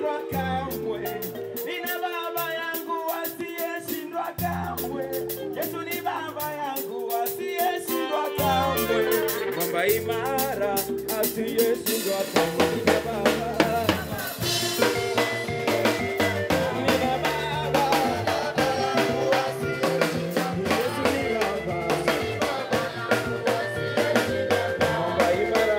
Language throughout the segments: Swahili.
asiyeshindwa kamwe. Nina baba yangu asiyeshindwa kamwe. Yesu ni baba yangu asiyeshindwa kamwe. Mwamba imara asiyeshindwa kamwe. Nina baba. Nina baba. Yesu ni baba. Mwamba imara.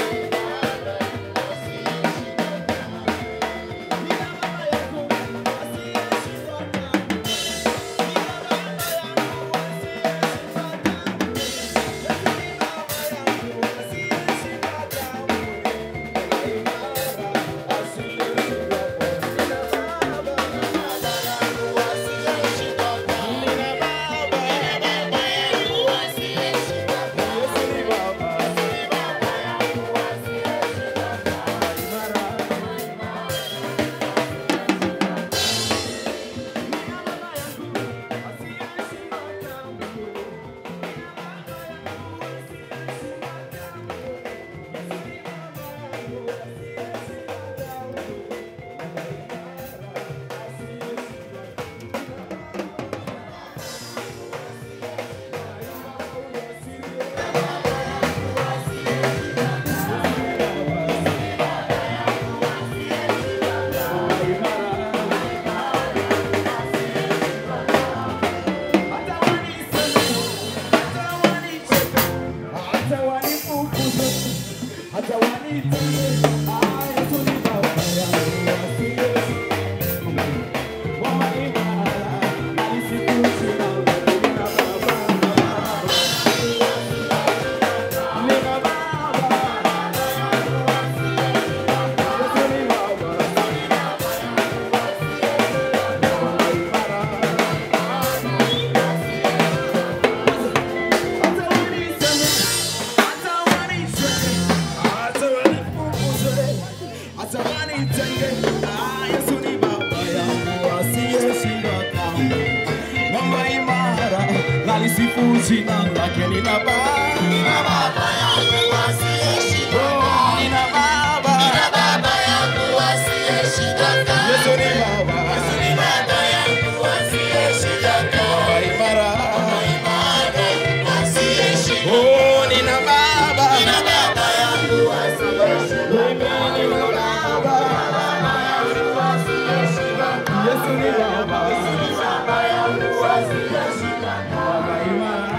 Nalisifu jina lake nina baba, nina baba yangu asiyeshindwa kamwe. Nina baba, nina baba yangu asiyeshindwa kamwe. Yesu ni baba, Yesu ni baba yangu asiyeshindwa kamwe. Baba imara, baba imara asiyeshindwa. Oh, nina baba, nina baba yangu asiyeshindwa kamwe. Nina baba, baba yangu asiyeshindwa kamwe. Yesu ni baba, Yesu ni baba yangu asiyeshindwa kamwe. Baba imara,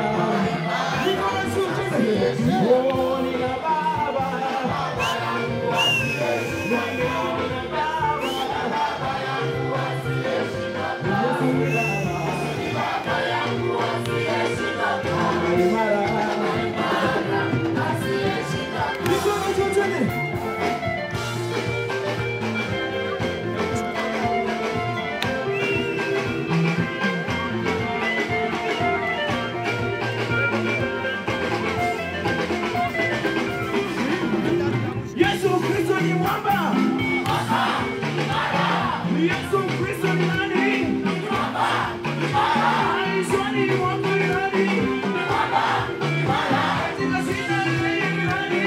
Oh, nina baba, baba yangu asiyeshindwa kamwe. Nina baba, baba yangu asiyeshindwa kamwe. Yesu ni baba, Yesu ni baba yangu asiyeshindwa kamwe. Baba imara, asiyeshindwa kamwe. Mikono juu tena. Yesu Kristo ni mwamba. Yesu Kristo ni nani? Maishani mwako ni nani? Katika shida yeye ni nani?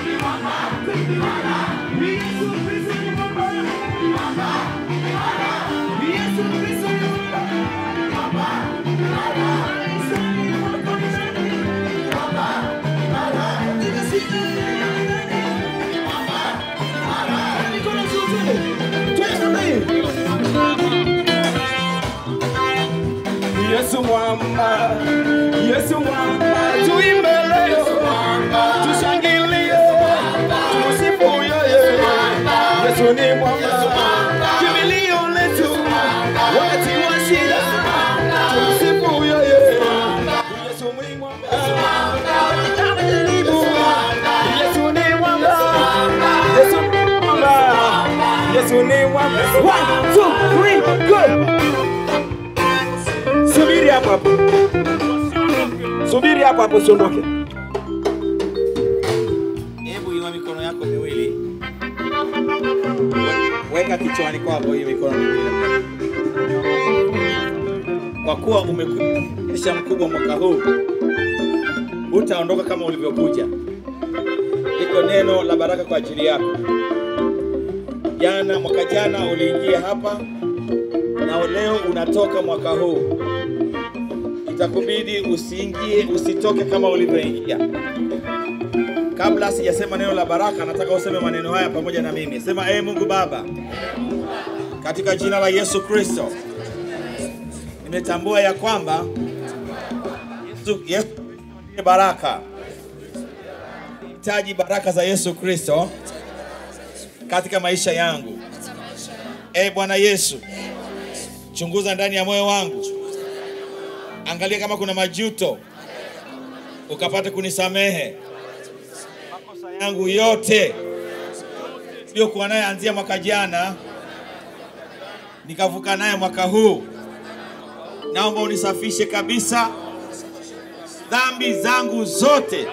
Yesu Kristo ni mwamba. Yesu Kristo ni mwamba. Maishani mwako ni nani? Katika shida yeye ni nani? Mikono juu twende. Twende namna hii. Yesu mwamba, Yesu mwamba, tuimbe leo, tushangilie, tumsifu yeye. Yesu ni mwamba, kimbilio letu wakati wa shida, tumsifu yeye. Yesu ni mwamba, katika majaribu, Yesu ni mwamba, Yesu ni mwamba, Yesu ni mwamba. One, two, three, go. Subiri hapo hapo, subiri hapo hapo, usiondoke. Hebu inua mikono yako miwili, We- weka kichwani kwako hii mikono miwili. Kwa kuwa umekwisha mkubwa mwaka huu, hutaondoka kama ulivyokuja. Liko neno la baraka kwa ajili yako. Jana, mwaka jana uliingia hapa na leo unatoka mwaka huu, itakubidi usiingie, usitoke kama ulivyoingia. Kabla sijasema neno la baraka, nataka useme maneno haya pamoja na mimi. Sema, ee Mungu Baba, katika jina la Yesu Kristo, nimetambua ya kwamba Yesu, Yesu ndiye baraka. Hitaji baraka za Yesu Kristo katika maisha yangu. Ee Bwana Yesu, chunguza ndani ya moyo wangu, angalia kama kuna majuto, ukapate kunisamehe makosa yangu yote niliyokuwa naye anzia mwaka jana nikavuka naye mwaka huu. Naomba unisafishe kabisa dhambi zangu zote,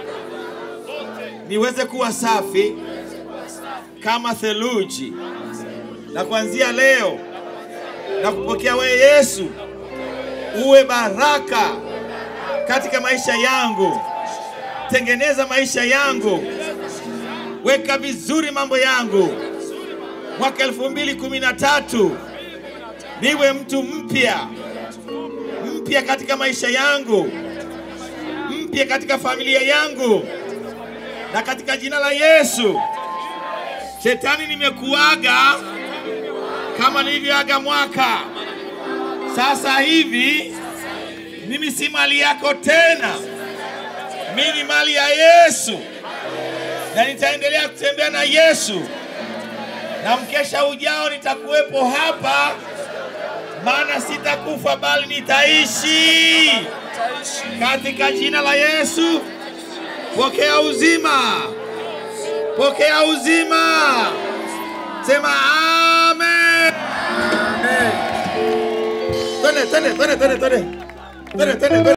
niweze kuwa safi kama theluji, na kuanzia leo na kupokea wewe Yesu uwe baraka katika maisha yangu. Tengeneza maisha yangu, weka vizuri mambo yangu. Mwaka elfu mbili kumi na tatu niwe mtu mpya mpya katika maisha yangu, mpya katika familia yangu, na katika jina la Yesu. Shetani, nimekuaga kama nilivyoaga mwaka. Sasa hivi mimi si mali yako tena, mimi ni mali ya Yesu, na nitaendelea kutembea na Yesu, na mkesha ujao nitakuwepo hapa, maana sitakufa bali nitaishi. Katika jina la Yesu, pokea uzima, pokea uzima. Sema amen. Twende, twende, twende, twende, twende, twende, twende, twende.